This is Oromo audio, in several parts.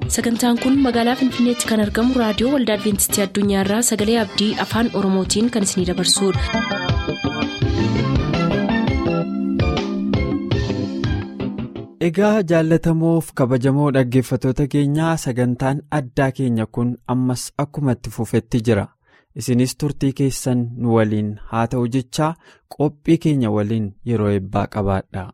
sagantaan kun magaalaa finfinneetti kan argamu raadiyoo waldaa adventistii addunyaarraa sagalee abdii afaan oromootiin kan isinidabarsudha. egaa jaallatamoof kabajamoo dhaggeeffatoota keenyaa sagantaan addaa keenya kun ammas akkuma itti fufetti jira isinis turtii keessan nu waliin haa ta'u jechaa qophii keenya waliin yeroo eebbaa qabaadha.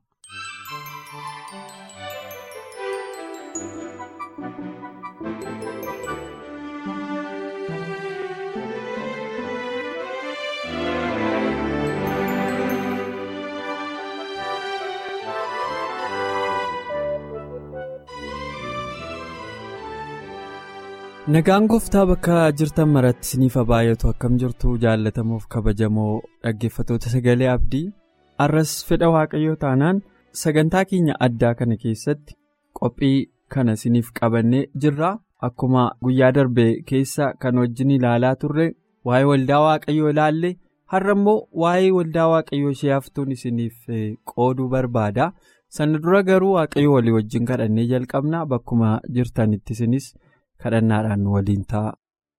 nagaan gooftaa bakka jirtan maratti isiniif baay'atu akkam jirtu jaallatamuuf kabajamoo dhaggeeffatoota sagalee abdii arras fedha waaqayyoo taanaan sagantaa keenya addaa kana keessatti qophii kana isiniif qabannee jirra akkuma guyyaa darbee keessa kan wajjin ilaalaa turre waa'ee waldaa waaqayyoo ilaalle har'a immoo waa'ee waldaa waaqayyoo ishee haftuun isiniif qooduu barbaada sana dura garuu waaqayyoo walii wajjin kadhannee jalqabna bakkuma jirtanitti isinis. kadhannaadhaan waliin ta'a.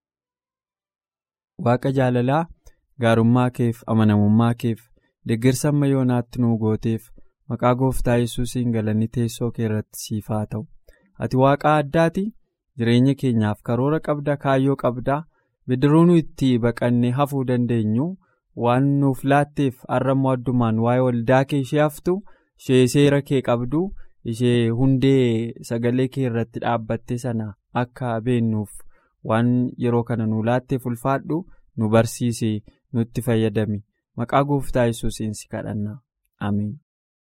Waaqa jaalalaa gaarummaa keef amanamummaa keef deeggarsa amma yoonaatti nuu gooteef maqaa gooftaa yesuusiin galanni teessoo kee irratti siif haa ta'u. Ati waaqa addaati jireenya keenyaaf karoora qabda kaayyoo qabda bidiruu nu itti baqannee hafuu dandeenyu waan nuuf laatteef har'ammoo addumaan waa'ee waldaa kee ishee haftu ishee seera kee qabdu ishee hundee sagalee kee irratti dhaabbatte sana. akka beennuuf waan yeroo kana nu laatteef ulfaadhu nu barsiisi nutti fayyadami maqaa gooftaa yesuusiin si kadhanna amiin.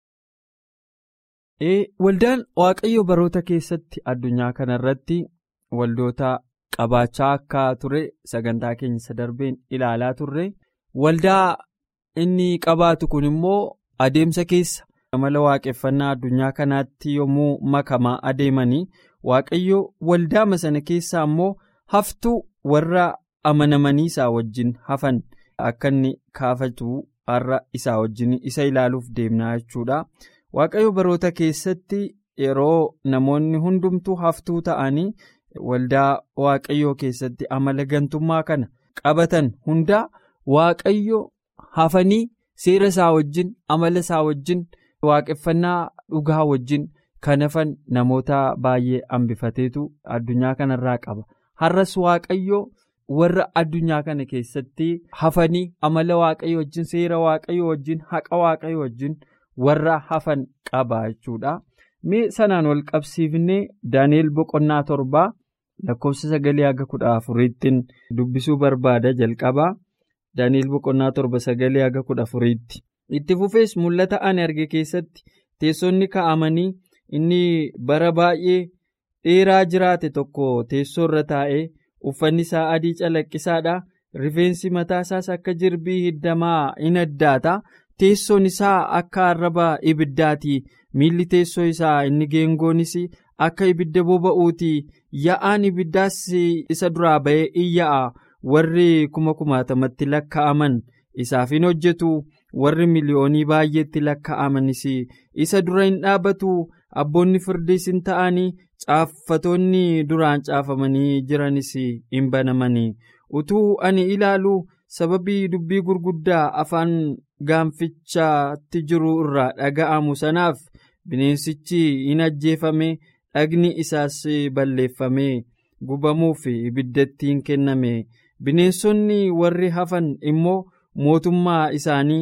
waldaan waaqayyo baroota keessatti addunyaa kanarratti waldoota qabaachaa akka ture sagantaa keenya darbeen ilaalaa turre waldaa inni qabaatu kun immoo adeemsa keessa amala waaqeffannaa addunyaa kanaatti yommuu makamaa adeemanii. waaqayyo waldaama sana keessaa immoo haftuu warra amanamanii isaa wajjin hafan akka inni kaafatu har'a isaa wajjin isa ilaaluuf deemnaa jechuudha waaqayyo baroota keessatti yeroo namoonni hundumtuu haftuu ta'anii waldaa waaqayyoo keessatti amala gantummaa kana qabatan hundaa waaqayyo hafanii seera isaa wajjin amala isaa wajjin waaqeffannaa dhugaa wajjin. kan hafan namoota baay'ee hambifateetu addunyaa kanarraa qaba har'as waaqayyo warra addunyaa kana keessatti hafanii amala waaqayyo wajjin seera waaqayyo wajjin haqa waaqayyo wajjin warra hafan qaba jechuudha mee sanaan wal qabsiifnee daani'el boqonnaa torbaa lakkoofsa sagalee haga kudha afuriittiin dubbisuu barbaada jalqabaa daani'el boqonnaa torba sagalee haga kudha afuriitti itti fufees mul'ata ani arge keessatti teessonni kaa'amanii. inni bara baay'ee dheeraa jiraate tokko teessoo irra taa'ee uffanni isaa adii calaqqisaadha rifeensi mataa isaas akka jirbii hiddamaa in addaata teessoon isaa akka arraba ibiddaati miilli teessoo isaa inni geengoonis akka ibidda boba'uuti yaa'aan ibiddaas isa duraa ba'ee in yaa'a warri kuma kumaatamatti lakkaa'aman isaaf hin hojjetu warri miliyoonii baay'eetti lakkaa'amanis isa dura hin dhaabatu. abboonni firdiis hin ta'anii caaffatoonni duraan caafamanii jiranis hin banamanii utuu ani ilaalu sababii dubbii gurguddaa afaan gaanfichaatti jiru irraa dhaga'amu sanaaf bineensichi hin ajjeefame dhagni isaas balleeffame gubamuuf ibiddatti hin kenname bineensonni warri hafan immoo mootummaa isaanii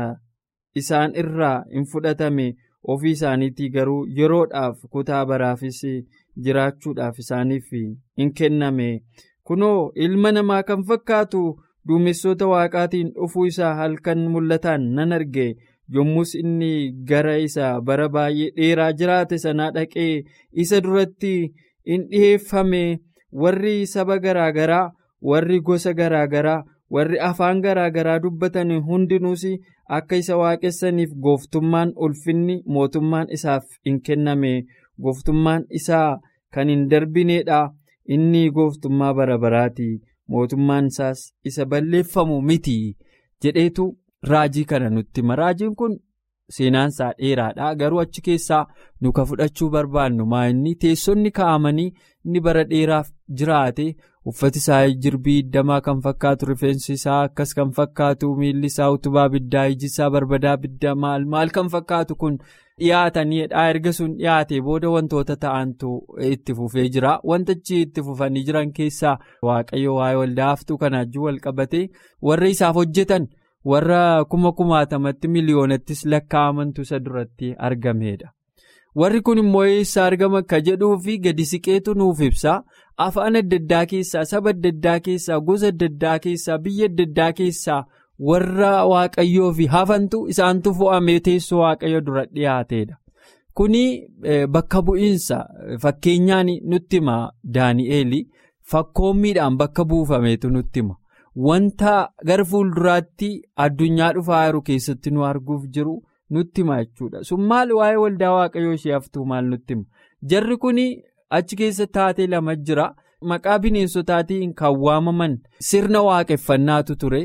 isaan irraa hin fudhatame. ofii isaaniitii garuu yeroodhaaf kutaa baraafis jiraachuudhaaf isaaniif hin kenname kunoo ilma namaa kan fakkaatu duumessoota waaqaatiin dhufuu isaa halkan mul'ataan nan arge yommus inni gara isaa bara baay'ee dheeraa jiraate sanaa dhaqee isa duratti in dhiheeffame warri saba garaagaraa warri gosa garaagaraa warri afaan garaagaraa dubbatan hundinuus akka isa waaqessaniif gooftummaan ulfinni mootummaan isaaf hin kenname gooftummaan isaa kan hin darbineedha inni gooftummaa bara baraati mootummaan isaas isa balleeffamu miti jedheetu raajii kana nutti hima raajiin kun seenaansaa dheeraadha garuu achi keessaa nu ka fudhachuu barbaannu maa'inni teessonni kaa'amanii inni bara dheeraaf jiraate uffati isaa jirbii iddamaa kan fakkaatu rifeensi isaa akkas kan fakkaatu miilli isaa utubaa biddaa iji isaa barbadaa biddaa maal maal kan fakkaatu kun dhiyaataniidha erga sun dhiyaate booda wantoota ta'antu itti fufee jira wantichi itti fufanii jiran keessaa waaqayyo waa'ee waldaa haftuu kanaajuu wal qabate warra isaaf hojjetan. warra kuma kumaatamatti miliyoonattis lakkaa'amantu isa duratti argameedha. Warri kun immoo eessa argama akka jedhuu fi gadi siqeetu nuuf ibsa. Afaan adda addaa keessaa, saba adda addaa keessaa, gosa adda addaa keessaa, biyya adda addaa keessaa warra waaqayyoo fi hafantu isaantu fo'amee teessoo waaqayyo dura dhiyaateedha. Kuni bakka bu'iinsa fakkeenyaan nutti hima Daani'eel fakkoommiidhaan bakka buufameetu nutti hima. Wanta gara fuulduraatti addunyaa dhufaa jiru keessatti nu arguuf jiru nutti hima jechuudha. Sun maal waa'ee waldaa waaqayyoo ishee haftuu maal nutti hima? Jarri kun achi keessa taatee lama jira. Maqaa bineensotaatiin kan waamaman sirna waaqeffannaatu ture.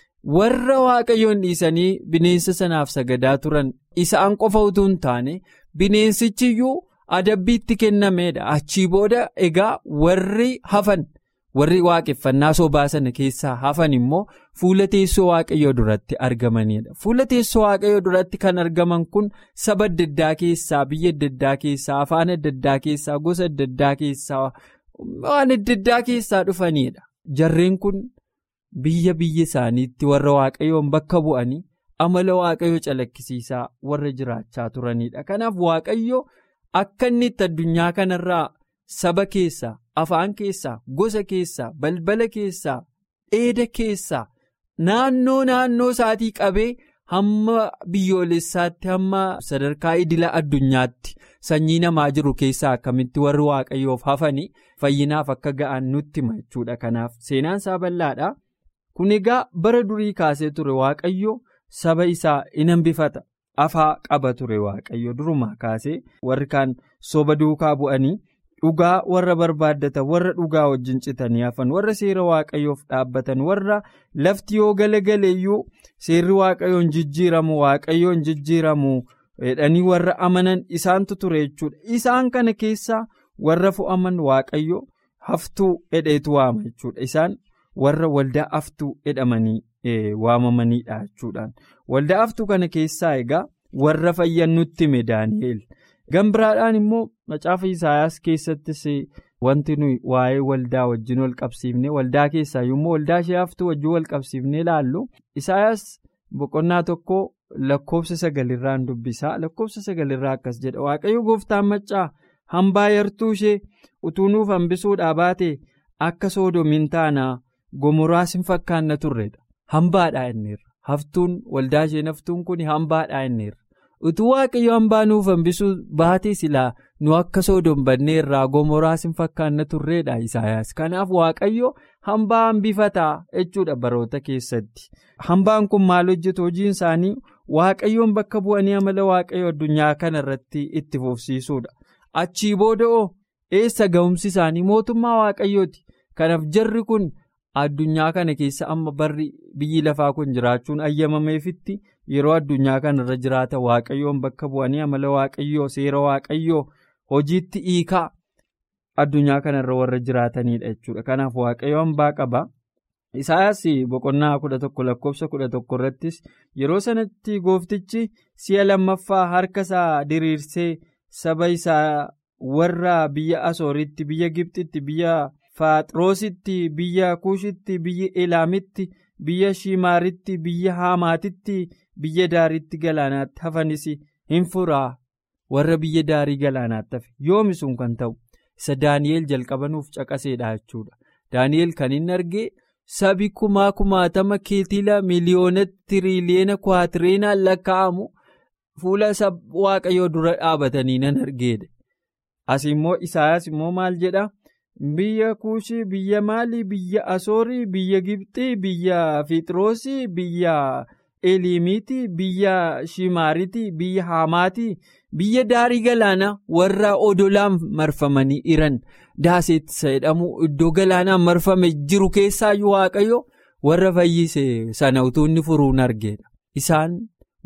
Warra waaqayyoon dhiisanii bineensa sanaaf sagadaa turan isaan qofa utuu hin taane bineensichiyyuu adabbiitti kennameedha. Achii booda egaa warri hafan. warri waaqeffannaa sobaa sana keessaa hafan immoo fuula teessoo waaqayyoo duratti argamanidha. Fuula teessoo waaqayyoo duratti kan argaman kun saba adda addaa keessaa, biyya adda addaa keessaa, afaan adda addaa keessaa, gosa adda addaa keessaa, waan adda addaa keessaa dhufanidha. Jarreen kun biyya biyya isaaniitti warra waaqayyoon bakka bu'anii amala waaqayyoo calaqqisiisaa warra jiraachaa turanidha. Kanaaf waaqayyo akka inni itti addunyaa kanarraa saba keessaa. Afaan keessaa, gosa keessaa, balbala keessaa, dheeda keessaa, naannoo naannoo isaatii qabee hamma biyyoolessaatti hamma sadarkaa idila addunyaatti sanyii namaa jiru keessaa akkamitti warri waaqayyoof hafanii fayyinaaf akka ga'an nutti hima jechuudha. Kanaaf seenaan isaa bal'aadha. Kun egaa bara durii kaasee ture waaqayyo saba isaa in hambifata. Afaa qaba ture waaqayyo durumaa kaasee warri kaan soba duukaa bu'anii. Dhugaa warra barbaaddatan warra dhugaa wajjin citanii hafan warra seera waaqayyoof dhaabbatan warra lafti yoo galagaleeyyuu seerri waaqayyoon jijjiiramu waaqayyoon jijjiiramu jedhanii warra amanan isaantu ture jechuudha. Isaan kana keessaa warra fo'aman waaqayyo haftuu hedheetu waama jechuudha. Isaan warra waldaa haftuu jedhamanii waamamanidha jechuudhaan. Waldaa haftuu kana keessaa egaa warra fayyan nutti hime Daani'eel. Gambiraadhaan immoo macaafa Isaayaas keessattis wanti nuyi waa'ee waldaa wajjin wal qabsiifnee waldaa keessaa yommuu waldaa ishee haftuu wajjin wal qabsiifnee ilaallu Isaayaas boqonnaa tokko lakkoofsa sagalirraan dubbisaa lakkoofsa sagalirraa akkas jedha waaqayyo gooftaan maccaa hambaa yartuu ishee utuu nuuf hambisuudhaa baate akka soodomiin taanaa gomoraas hin fakkaanna turredha hambaadhaa inneerra haftuun waldaa isheen haftuun kun hambaadhaa inneerra. utuu waaqayyo hambaa nuuf hambisuu baate silaa nu akka soodom banneerraa gomoraas hin fakkaanna turreedha Isaayaas. Kanaaf waaqayyo hambaa hambifataa jechuudha baroota keessatti. Hambaan kun maal hojjetu hojiin isaanii waaqayyoon bakka bu'anii amala waaqayyo addunyaa kana irratti itti fufsiisuudha. Achii booda'oo eessa ga'umsi isaanii mootummaa waaqayyooti. Kanaaf jarri kun addunyaa kana keessa amma barri biyyi lafaa kun jiraachuun ayyamameefitti. yeroo addunyaa kanarra jiraata waaqayyoon bakka bu'anii amala waaqayyoo seera waaqayyoo hojiitti hiikaa addunyaa kanarra warra jiraatanidha jechuudha. Kanaaf waaqayyo hambaa qaba. Isaayaas boqonnaa kudha tokko lakkoofsa kudha tokko irrattis yeroo sanatti gooftichi si'a lammaffaa harka isaa diriirsee saba isaa warra biyya Asooritti, biyya Gibxitti, biyya Faaxiroositti, biyya Kuushitti, biyya Elaamitti, biyya Shimaaritti, biyya Haamaatitti. biyya daariitti galaanaatti hafanis hin furaa warra biyya daarii galaanaatti hafe yoomi sun kan ta'u isa daani'eel jalqabanuuf caqaseedha jechuudha daani'eel kan inni argee sabi kumaa kumaatama keetila miliyoona tiriiliyeena kwaatireenaan lakkaa'amu fuula waaqayyoo dura dhaabatanii nan argeedha as immoo isaayaas immoo maal jedha biyya kuushii biyya maalii biyya asoorii biyya gibxii biyya fixiroosii biyya. Eliimiiti biyya Shimaariiti biyya Haamaati biyya daarii galaanaa warra odolaan marfamanii jiran daaseettisa jedhamu iddoo galaanaan marfame jiru keessaayyuu waaqayyo warra fayyise sana utuu inni furuun argeedha. Isaan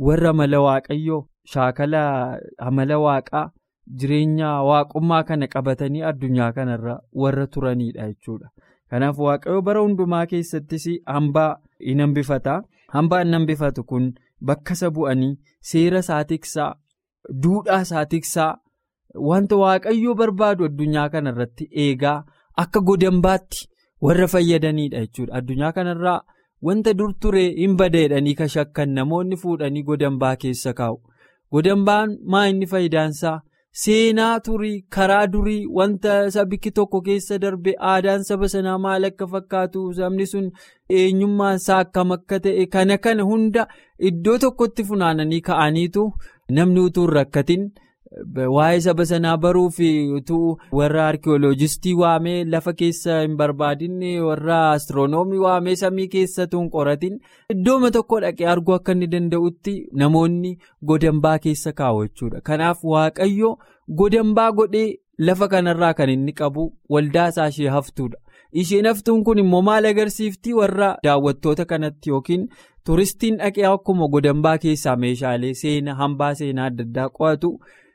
warra amala waaqayyoo shaakala amala waaqaa jireenya waaqummaa kana qabatanii addunyaa kanarra warra turanidha jechuudha. Kanaaf waaqayyo bara hundumaa keessattis hambaa in hambifata. Hambaan in hambifatu kun bakka isa bu'anii seera isaa tiksaa, duudhaa isaa tiksaa, wanta waaqayyo barbaadu addunyaa kanarratti eegaa akka godambaatti warra fayyadanidha jechuudha. Addunyaa kanarraa wanta dur ture hin badeedhanii ka shakkan namoonni fuudhanii godambaa keessa kaa'u. Godambaan maa inni faayidaansaa? Seenaa turii karaa durii wanta sabiki tokko keessa darbe aadaan saba sanaa maal akka fakkaatu sabni sun eenyummaan isaa akkam akka ta'e kana kana hunda iddoo tokkotti funaananii ka'aniitu namni utuu hin rakkatin waa'ee saba sanaa baruuf utuu warra arkiyooloojistii waamee lafa keessa hin barbaadinne warra astiroonoomii waamee samii keessatu hin qoratin iddooma tokko dhaqee arguu akka inni danda'utti namoonni godambaa keessa kaa'u jechuudha. Kanaaf waaqayyo godambaa godhee lafa kanarraa kan inni qabu waldaa isaa ishee haftuudha. Isheen haftuun kun immoo maal agarsiifti warra daawwattoota kanatti yookiin turistiin dhaqee akkuma godambaa keessaa meeshaalee seenaa hambaa seenaa adda addaa qo'atu.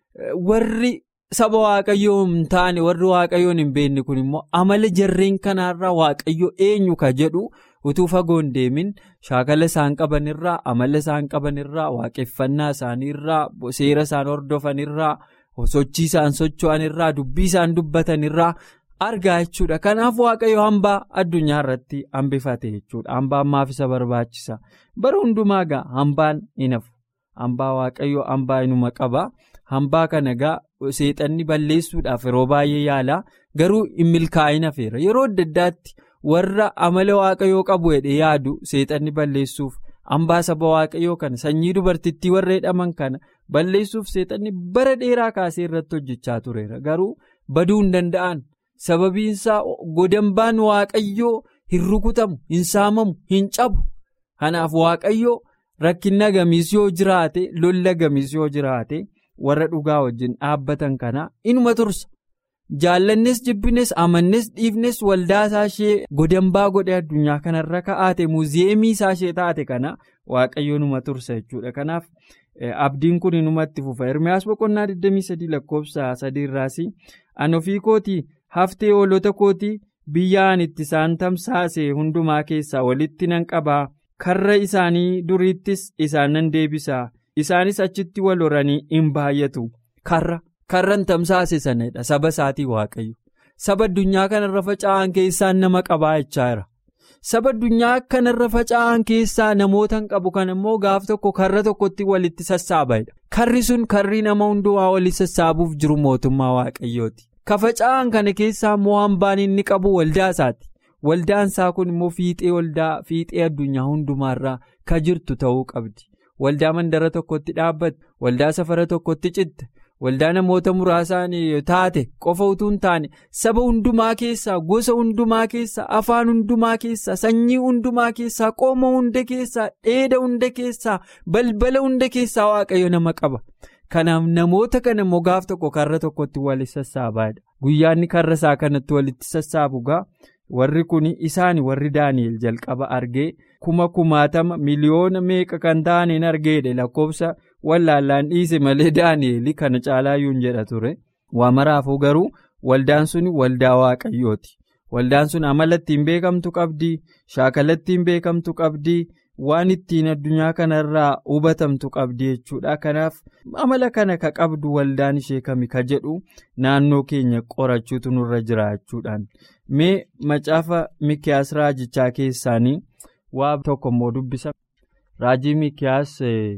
warri saba waaqayyoo hin taane warri waaqayyoon hin beekne kun immoo amala jarreen kanaarraa waaqayyo eenyu ka jedhu utuu fagoo hin deemin shaakala isaan qabanirraa amala isaan qabanirraa waaqeffannaa isaaniirraa seera isaan hordofanirraa sochii isaan socho'anirraa dubbii isaan dubbatanirraa argaa jechuudha kanaaf waaqayyo hambaa addunyaa irratti hambifate jechuudha hambaan maaf isa barbaachisa bara hundumaa gaa hambaan hin hafu hambaa waaqayyo hambaa inuma qaba. Hambaa kana egaa seexanni balleessuudhaaf yeroo baay'ee yaala garuu hin milkaa'in hafeera yeroo adda addaatti warra amala waaqayyoo qabu jedhee yaadu seexanni balleessuuf hambaa saba waaqayyoo kana sanyii dubartittii warra jedhaman kana balleessuuf seexanni bara dheeraa kaasee irratti hojjechaa tureera garuu baduu hin danda'an sababiinsaa godambaan waaqayyoo hin rukutamu hin saamamu hin cabu kanaaf waaqayyoo rakkinna gamiis yoo jiraate lolla gamiis yoo jiraate. warra dhugaa wajjin dhaabbatan kana inuma tursa jaallannes jibbines amannes dhiifnes waldaa isaa ishee godambaa godhe addunyaa kanarra ka'aate muuziyeemii isaa ishee taate kana waaqayyo numa tursa jechuudha kanaaf abdiin kun inumatti fufa hirmiyaas boqonnaa 23 lakkoofsa 3 irraas ani ofii kootii haftee hoolota kootii biyya ani itti isaan tamsaase hundumaa keessaa walitti nan qabaa karra isaanii duriittis isaan nan deebisaa. Isaanis achitti wal horanii hin baay'atu. Karra karran tamsaase sanadha saba isaatii waaqayyo. Saba addunyaa kanarra faca'an keessaan nama qabaa jechaa jira. Saba addunyaa kanarra faca'an keessaa namoota hin qabu kan immoo gaaf tokko karra tokkotti walitti sassaabaidha. Karri sun karri nama hundumaa walitti sassaabuuf jiru mootummaa waaqayyooti. Ka faca'an kana keessaa immoo hambaan inni qabu waldaa isaati. Waldaan isaa kun immoo fiixee waldaa fiixee addunyaa hundumaarraa ka jirtu ta'uu qabdi. Waldaa mandara tokkotti dhaabbate waldaa safara tokkotti citte waldaa namoota muraasaan taate qofa utuu hin taane saba hundumaa keessaa gosa hundumaa keessaa afaan hundumaa keessaa sanyii hundumaa keessaa qooma hunda keessaa dheeda hunda keessaa balbala hunda keessaa waaqayyo nama qaba. Kanaaf namoota kana immoo gaaf tokko karra tokkotti walitti sassaabaadha. Guyyaanni karra isaa kanatti walitti sassaabu gaa. warri kun isaan warri daani'el jalqaba argee kuma kumaatama miliyoona meeqa kan ta'aniin argeedha lakkoofsa wallaallaan dhiise malee daani'el kana caalaayyuun jedha ture waamaraafuu garuu waldaan sun waldaa waaqayyooti waldaan sun amala ittiin beekamtu qabdi shaakala ittiin beekamtu qabdi waan ittiin addunyaa kanarraa hubatamtu qabdi jechuudha kanaaf amala kana ka qabdu waldaan ishee kami ka jedhu naannoo keenya qorachuutu nurra jira jechuudhaan. mee macaafa mikiyaas raajichaa keessaanii waa tokko immoo dubbisa raajii mikiyaas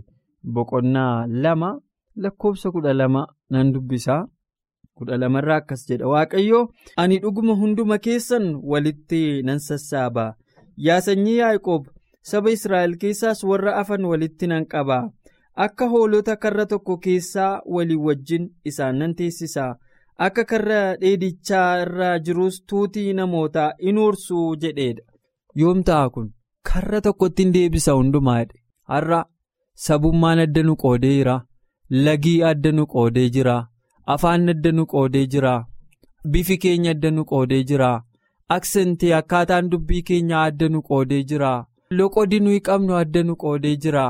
boqonnaa lama lakkoofsa kudha lama nan dubbisa kudha lamarraa akkas jedha waaqayyo ani dhuguma hunduma keessan walitti nan sassaaba yaa sanyii yaaqoob saba israa'el keessaas warra afan walitti nan qaba akka hoolota karra tokko keessaa walii wajjin isaan nan teessisa. akka karra dheedichaa irra jirus tuutii namootaa in ursuu jedheedha. Yoom ta'a kun karra tokkotti hin deebisa hundumaadha. Har'a sabummaan adda nu qoodee jira. Lagii adda nu qoodee jira. Afaan adda nu qoodee jira. Bifi keenya adda nu qoodee jira. Aksentii akkaataan dubbii keenyaa adda nu qoodee jira. Loqodi nuyi qabnu adda nu qoodee jira.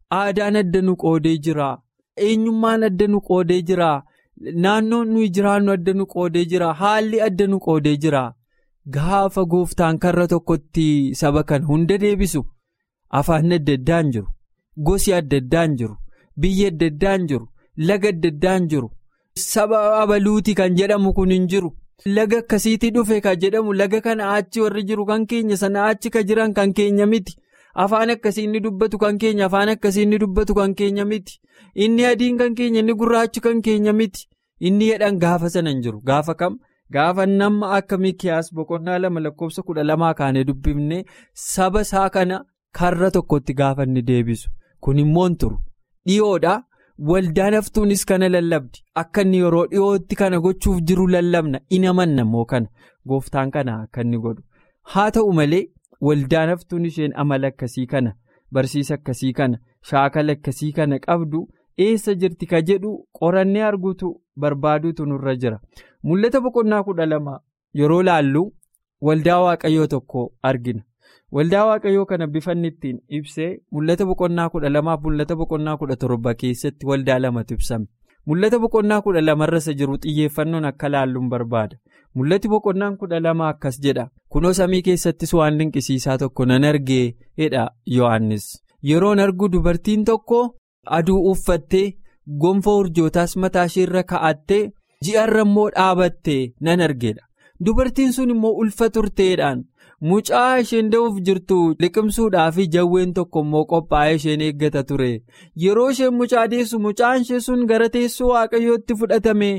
aadaan adda nu qoodee jira eenyummaan adda nu qoodee jira naannoon nuyi jiraannu adda nu qoodee jira haalli adda nu qoodee jira gaafa gooftaan karra tokkotti saba kan hunda deebisu afaan adda addaan jiru gosi adda addaan jiru biyya adda addaan jiru laga adda addaan jiru saba abaluuti kan jedhamu kun hin jiru. Laga akkasiitii dhufe kan jedhamu laga kana achi warri jiru kan keenya sana achi kan jiran kan keenya miti afaan akkasii inni dubbatu kan keenya afaan akkasii inni dubbatu kan keenya miti inni adiin kan keenya inni gurraachi kan keenya miti inni jedhan gaafa sana hin jiru gaafa kam gaafa nama akka mikiyaas boqonnaa lama lakkoofsa kudha lamaa kaanee dubbifne saba isaa kana karra tokkotti gaafa inni deebisu kun immoo hin turu dhiyoodha. Waldaan haftuunis kana lallabdi akka inni yeroo dhiyootti kana gochuuf jiru lallabna in amanna immoo kana gooftaan kana akka inni godhu haa ta'u malee waldaan haftuun isheen amala akkasii kana barsiisa akkasii kana shaakala akkasii kana qabdu eessa jirti ka jedhu qorannee arguutu barbaaduutu nurra jira mul'ata boqonnaa kudha lama yeroo laallu waldaa waaqayyoo tokko argina. waldaa waaqayyoo kana bifanni ittiin ibsee mul'ata boqonnaa kudha lamaaf mul'ata boqonnaa kudha torba keessatti waldaa lamatu ibsame mul'ata boqonnaa kudha lamarra isa jiru xiyyeeffannoon akka laalluun barbaada mul'ati boqonnaan kudha lama akkas jedha kunoo samii keessattis waan dinqisiisaa tokko nan argee jedha yohannis yeroon argu dubartiin tokko aduu uffattee gonfoo urjootaas mataa isheerra ka'attee ji'arra immoo dhaabattee nan argeedha dubartiin sun immoo ulfa turteedhaan. mucaa isheen da'uuf jirtu liqimsuudhaaf jawween tokko immoo qophaa'ee isheen eeggata ture yeroo isheen mucaa deessu mucaan ishee sun gara teessoo waaqayyootti fudhatame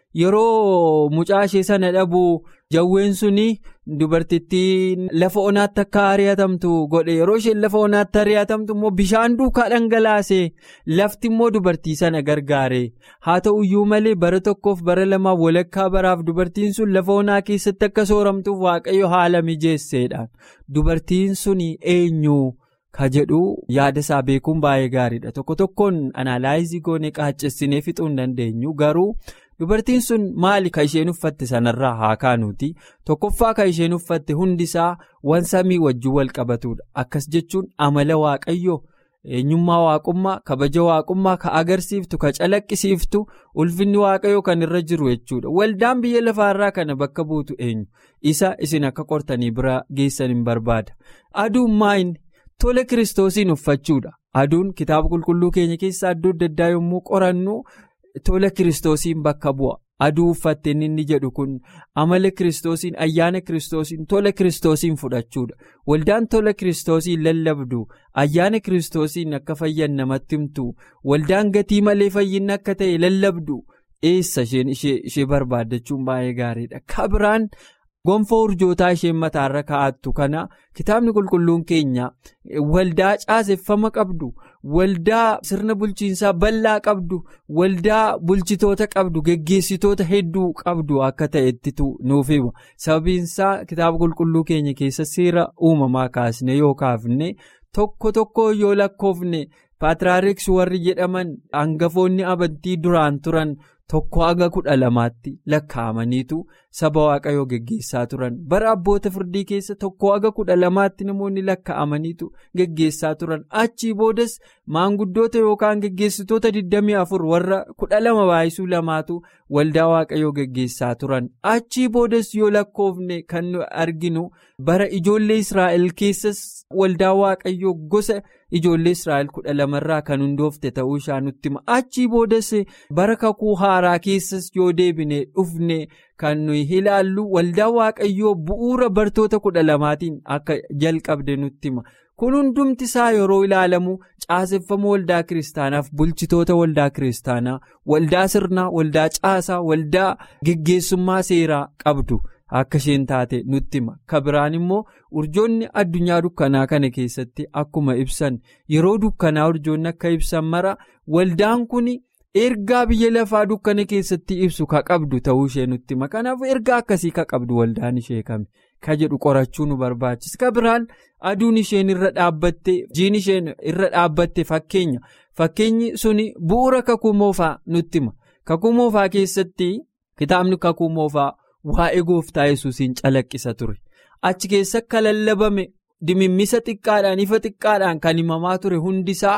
yeroo mucaa ishee sana dhabu jawween suni dubartittii lafa onaatti akka ari'atamtu godhe yeroo isheen lafa onaatti ari'atamtu immoo bishaan duukaa dhangalaase lafti immoo dubartii sana gargaare haa ta'u iyyuu malee bara tokkoof bara lamaaf walakkaa baraaf dubartiin sun lafa onaa keessatti akka sooramtuuf waaqayyo haala mijeesseedhaan dubartiin suni eenyu ka jedhu yaada isaa beekuun baay'ee gaariidha tokko tokkoon anaalaayizii goonee qaaccessinee fixuu hin dandeenyu garuu. dubartiin sun maali ka isheen uffatte sanarraa haa kaanuuti tokkoffaa ka isheen uffatte hundisaa waan samii wajjin wal qabatudha akkas jechuun amala waaqayyoo eenyummaa waaqummaa kabaja waaqummaa ka agarsiiftu ka calaqqisiiftu ulfinni waaqayyoo kan irra jiru jechuudha waldaan biyya lafaarraa kana bakka buutu eenyu isa isin akka qortanii bira geessan hin barbaada aduun maayini tola kiristoosiin uffachuudha aduun kitaaba qulqulluu keenya keessaa iddoo adda addaa yommuu qorannu. Tola kiristoosiin bakka bu'a aduu uffatte inni jedhu kun amala kiristoosiin ayyaana kiristoosiin tola kiristoosiin fudhachuudha waldaan tola kiristoosiin lallabdu ayyaana kiristoosiin akka fayyan namatti himtu waldaan gatii malee fayyinni akka ta'e lallabdu eessa isheen ishee barbaaddachuun baay'ee gaariidha kabiraan gonfoo urjootaa isheen mataarra kaa'attu kana kitaabni qulqulluun keenya waldaa caaseffama qabdu. waldaa sirna bulchiinsaa bal'aa qabdu waldaa bulchitoota qabdu geggeessitoota hedduu qabdu akka ta'ettitu nuuf hima sababiinsaa kitaaba qulqulluu keenya keessa seera uumamaa kaasne yoo kaafne tokko tokko yoo lakkoofne paatraariks warri jedhaman hangafoonni amantii duraan turan tokko haga kudha lamaatti lakkaa'amaniitu saba waaqayyoo geggeessaa turan bara abboota firdii keessa tokko haga kudha lamaatti namoonni lakkaa'amaniitu geggeessaa turan achii boodas maanguddoota yookaan geggeessitoota 24 warra kudha lama baay'isuu lamaatu waldaa waaqayyoo geggeessaa turan achii boodas yoo lakkoofne kan nu arginu bara ijoollee israa'el keessas waldaa waaqayyoo gosa. ijoollee israa'el kudha lamarraa kan hundoofte ta'uu isaa nutti hima achii boodas bara kakuu haaraa keessas yoo deebine dhufne kan nuyi ilaallu waldaa waaqayyoo bu'uura bartoota kudha lamaatiin akka jalqabde nutti hima kun hundumti isaa yeroo ilaalamu caaseffama waldaa kiristaanaaf bulchitoota waldaa kiristaanaa waldaa sirnaa waldaa caasaa waldaa geggeessummaa seeraa qabdu. Akka isheen taate nutti hima kabiraan immoo urjoonni addunyaa dukkanaa kana keessatti akkuma ibsan yeroo dukkanaa urjoonni akka ibsan mara waldaan kun ergaa biyya lafaa dukkana keessatti ibsu ka qabdu ta'uu ishee nutti hima kanaaf ergaa akkasii ka qabdu waldaan ishee kami ka jedhu qorachuu nu barbaachisa kabiraan aduun isheen irra dhaabbatte jiin isheen irra dhaabbatte fakkeenya fakkeenyi suni bu'uura kakuu moofaa nutti hima kakuu moofaa keessatti kitaabni kakuu moofaa. Waa'ee gooftaa yesuusiin calaqqisa ture achi keessa akka lallabame dimimmisa xiqqaadhaan ifa xiqqaadhaan kan himamaa ture hundisaa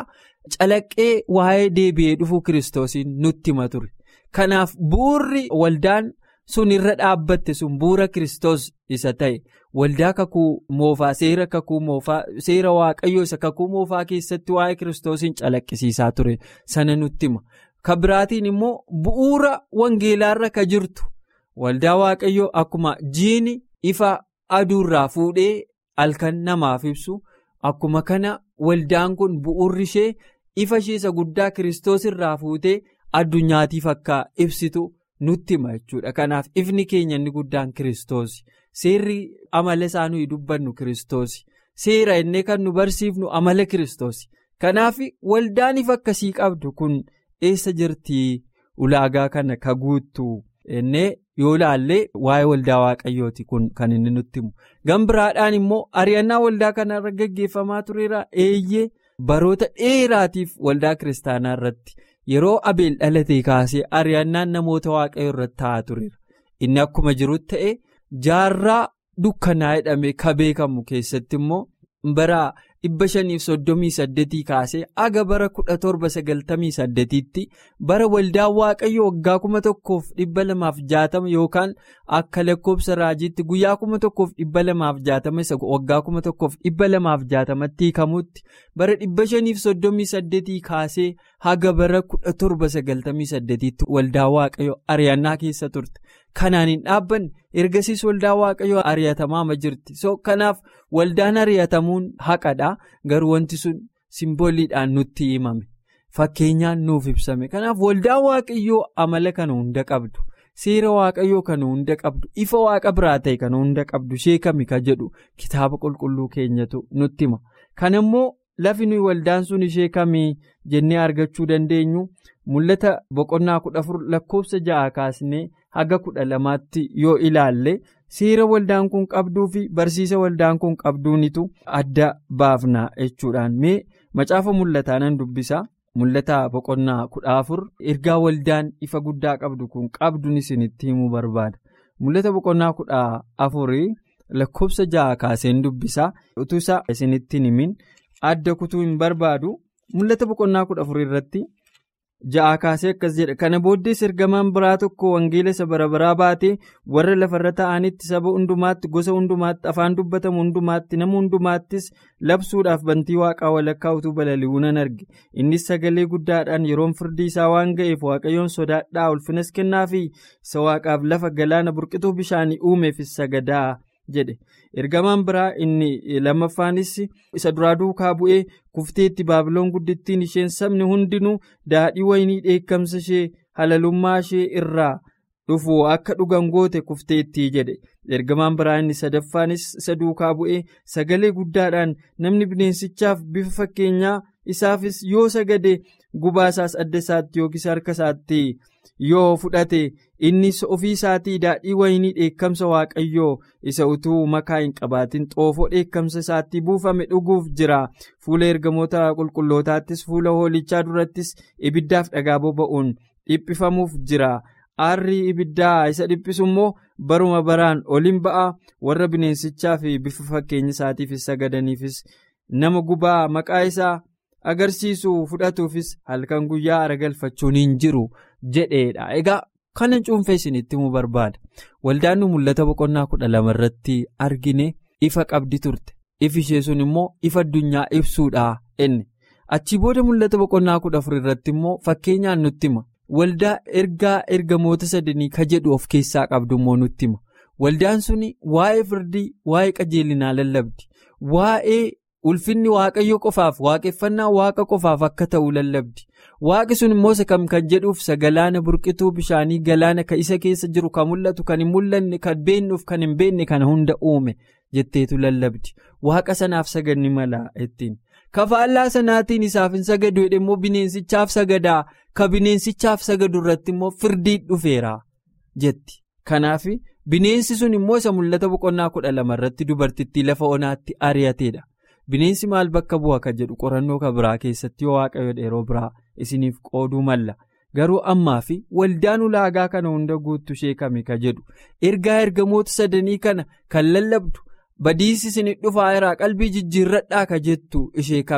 calaqqee waa'ee deebi'ee dhufuu kiristoosiin nutti hima ture. Kanaaf bu'uurri waldaan sun irra dhaabbatte sun bu'uura kiristoos isa ta'e waldaa kakuu moofaa seera kakuu moofaa seera waaqayyoo isa kakuu moofaa keessatti waa'ee kiristoosiin calaqqisiisaa ture sana nutti hima. Kan biraatiin immoo bu'uura wangeelaarra ka jirtu waldaa waaqayyoo akkuma jiini ifa aduurraa fuudhee halkan namaaf ibsu akkuma kana waldaan kun bu'uurri ishee ifa ishee isa guddaa kiristoos irraa fuutee addunyaatiif akka ibsitu nutti hima jechuudha. Kanaaf ifni keenya inni guddaan kiristoos seerri amala isaa nuyi dubbannu kiristoos seera innee kan nu barsiifnu amala kiristoos kanaaf waldaan ifa akkasii qabdu kun. eessa jirtii ulaagaa kana ka guuttu innee yoo laallee waa'ee waldaa waaqayyooti kun kan inni nutti himu gan biraadhaan immoo ari'annaa waldaa kanarra gaggeeffamaa tureera eeyyee baroota dheeraatiif waldaa kiristaanaa irratti yeroo abeel dhalatee kaasee ari'annaan namoota waaqayyoo irratti ta'aa tureera inni akkuma jirutti ta'e jaarraa dukkanaa jedhamee ka beekamu keessatti immoo bara. dhibba shaniif soddomii saddeetii kaasee aga bara kudha torba sagaltamii saddeetiitti bara waldaa waaqayyo waggaa kuma tokkoof dhibba lamaaf jaatama yookaan akka lakkoobsa raajiitti guyyaa kuma tokkoof dhibba lamaaf jaatama isa waggaa kuma tokkoof dhibba lamaaf jaatamatti hiikamutti bara dhibba shaniif soddomii saddeetii kaasee haga bara kudha torba sagaltamii saddeetiitti waldaa waaqayyo ari'annaa keessa turte. Kanaan hin dhaabbanne ergasiis waldaa waaqayyoo ari'atamaa jirti. So kanaaf waldaan ari'atamuun haqadha. Garuu wanti sun simbooliidhaan nutti himame. Fakkeenyaan nuuf ibsame. Kanaaf waldaan waaqayyoo amala kana hunda qabdu. Seera waaqayyoo kana hunda qabdu. Ifa waaqa biraa ta'e kana hunda qabdu. Ishee kami ka jedhu kitaaba qulqulluu keenyatu nutti hima. Kana immoo lafi nuyi waldaan sun ishee kamii jennee argachuu dandeenyu. Mul'ata boqonnaa kudha afur lakkoofsa ja'a kaasnee haga kudha lamaatti yoo ilaalle seera waldaan kun qabduu fi barsiisa waldaan kun qabduunitu adda baafna jechuudhaan mee macaafa mul'ataa nan dubbisa mul'ata boqonnaa kudha afur ergaa waldaan ifa guddaa qabdu kun qabduun isinitti himuu barbaada mul'ata boqonnaa kudha afurii lakkoofsa ja'a kaaseen dubbisa utuu isaa isinitti himin adda kutuu hin barbaadu mul'ata boqonnaa kudha afur irratti. Ja'a kaasee akkas jedha kana booddees ergamaan biraa tokko wangeela isa bara baraa baatee warra lafarra ta'anitti saba hundumaatti gosa hundumaatti afaan dubbatamu hundumaatti nama hundumaattis labsuudhaaf bantii waaqaa walakkaa utuu balali'uu nan arge innis sagalee guddaadhaan yeroon firdii isaa waan ga'eef waaqayyoon sodaadhaa ulfinas kennaafi isa waaqaaf lafa galaana burqituu bishaanii uumeef sagadaa jedhe ergamaan biraa inni lammaffaanis isa duraa duukaa bu'ee kufteetti baabiloon guddittiin isheen sabni hundinuu daadhii waynii dheekkamsa ishee halalummaa ishee irraa dhufu akka dhugan goote kufteetti jedhe ergamaan biraa inni sadaffaanis isa duukaa bu'ee sagalee guddaadhaan namni bineensichaaf bifa fakkeenyaa isaafis yoo sagade gubaa isaas adda isaatti yookiis harka isaatti yoo fudhate innis ofii isaatii daadhii waynii dheekkamsa waaqayyoo isa utuu makaa hin qabaatin xoofoo dheekkamsa isaatti buufame dhuguuf jira fuula ergamoota qulqullootaattis fuula hoolichaa durattis ibiddaaf dhagaa boba'uun dhiphifamuuf jira aarri ibiddaa isa dhiphisu immoo baruma baraan oliin ba'a warra bineensichaa fi bifa fakkeenya isaatiifis sagadaniifis nama gubaa maqaa isaa. agarsiisu fudhatuufis halkan guyyaa aragalfachuun hin jiru jedheedha egaa kana cuunfee isinitti himuu barbaada waldaan nu mul'ata boqonnaa kudha lama irratti argine ifa qabdi turte ifi ishee sun immoo ifa addunyaa ibsuudha inni achii booda mul'ata boqonnaa kudha afur irratti immoo fakkeenyaan nutti hima waldaa ergaa ergamoota sadanii ka jedhu of keessaa qabdu immoo nutti hima waldaan suni waa'ee firdii waa'ee qajeelinaa lallabdi waa'ee. ulfinni waaqayyo qofaaf waaqeffannaa waaqa qofaaf akka ta'u lallabdi waaqi sun immoo isa kam kan jedhuuf isa galaana burqituu bishaanii galaana ka isa keessa jiru kan mul'atu kan hin mul'anne kan beennuuf kan hin beenne kana hunda uume jetteetu lallabdi waaqa sanaaf sagadni mala ittiin kafaallaa sanaatiin isaaf hin sagadu jedhe immoo bineensichaaf sagadaa ka bineensichaaf sagadu irratti immoo firdii dhufeera jetti kanaaf bineensi sun immoo isa mul'ata boqonnaa kudha lama irratti dubartittii lafa onaatti ari'ateedha. Bineensi maal bakka bu'a kan jedhu qorannoo kan biraa keessatti yoo waaqayyo yeroo biraa isiniif qooduu malla garuu ammaa fi waldaan ulaagaa kana hunda guuttu ishee kami ka jedhu ergaa ergamoota sadanii kana kan lallabdu badiisi isin dhufaa irraa qalbii jijjiirradhaa ka jettu ishee kami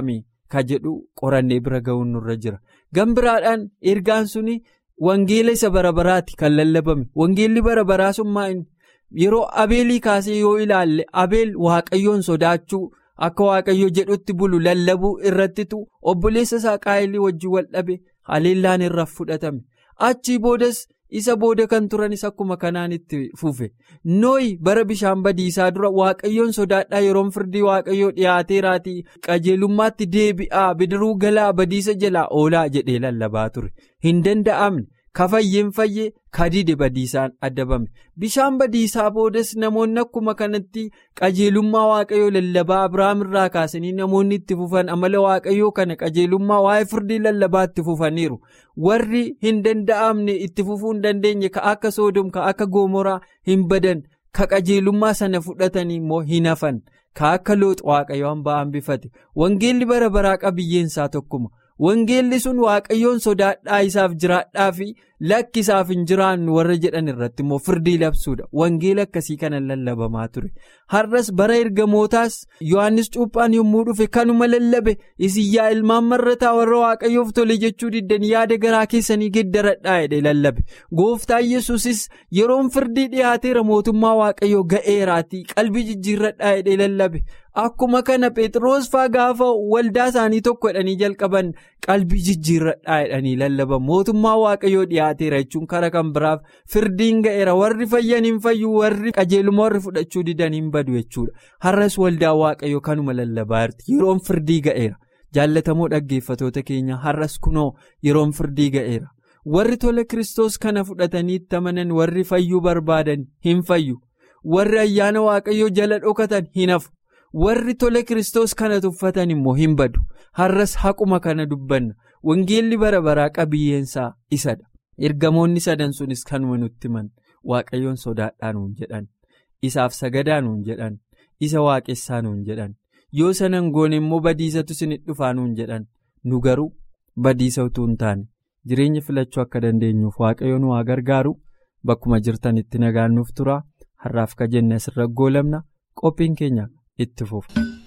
ka jedhu qorannee bira ga'uun nurra jira gan biraadhaan ergaan suni wangeela isa bara baraati kan lallabame wangeelli bara baraa summaa yeroo abeelii kaasee yoo ilaalle abeel waaqayyoon sodaachuu akka waaqayyo jedhutti bulu lallabuu irrattitu obboleessa isaa qaayilii wajjin wal dhabe haleellaan irra fudhatame achii boodas. isa booda kan turanis akkuma kanaan itti fufe nooyi bara bishaan badiisaa dura waaqayyoon sodaadhaa yeroon firdii waaqayyoo dhiyaateeraatii qajeelummaatti deebi'aa bidiruu galaa badiisa jalaa oolaa jedhee lallabaa ture hin danda'amne kafayyeen fayyee kadide badiisaan adabame bishaan badiisaa boodas namoonni akkuma kanatti qajeelummaa waaqayyoo lallabaa abiraam irraa kaasanii namoonni itti fufan amala waaqayyoo kana qajeelummaa waa'ee firdii lallabaa itti fufaniiru warri hin danda'amne itti fufuu hin dandeenye ka akka soodom ka akka goomoraa hin badan ka qajeelummaa sana fudhatanii immoo hin hafan ka akka loox waaqayyoo hambaa hambifate wangeelli bara baraa qabiyyeensaa tokkuma. wangeelli sun waaqayyoon sodaadhaa isaaf jiraadhaa fi lakki isaaf hin jiraannu warra jedhan irratti immoo firdii labsuudha wangeela akkasii kana lallabamaa ture har'as bara ergamootaas yohannis cuuphaan yommuu dhufe kanuma lallabe isin yaa ilmaan marrataa warra waaqayyoof tole jechuu diddan yaada garaa keessanii geddaradhaa jedhe lallabe gooftaa yesuusis yeroon firdii dhiyaateera mootummaa waaqayyoo ga'eeraatii qalbii jijjiirradhaa jedhe lallabe. Akkuma kana Pheexroos faa gaafa waldaa isaanii tokko jedhanii jalqaban qalbii jijjiirradhaa jedhanii lallaban mootummaa waaqayyoo dhiyaateera jechuun karaa kan biraaf firdiin ga'eera warri fayyan hin fayyu warri qajeeluma warri fudhachuu didan hin badu jechuudha har'as waldaa waaqayyoo kanuma lallabaa jirti yeroon firdii ga'eera jaallatamoo dhaggeeffatoota keenya har'as kunoo yeroon firdii ga'eera warri tola kiristoos kana fudhatanii itti amanan warri fayyuu barbaadan hin fayyu warri ayyaana waaqayyoo jala dhokatan hin hafu. warri tola kiristoos kana tuffatan immoo hin badu har'as haquma kana dubbanna wangeelli bara baraa qabiyyeensaa isadha ergamoonni sadan sunis kanuma nutti himan waaqayyoon sodaadhaa nuun jedhan isaaf sagadaa nuun jedhan isa waaqessaa nuun jedhan yoo sanan goone immoo badiisatu isinit dhufaa nuun jedhan nu garuu badiisa utuu hin taane jireenya filachuu akka dandeenyuuf waaqayyoon waa gargaaru bakkuma jirtanitti nagaannuuf tura har'aaf ka jenne asirra goolabna qophiin keenya. itti fufa.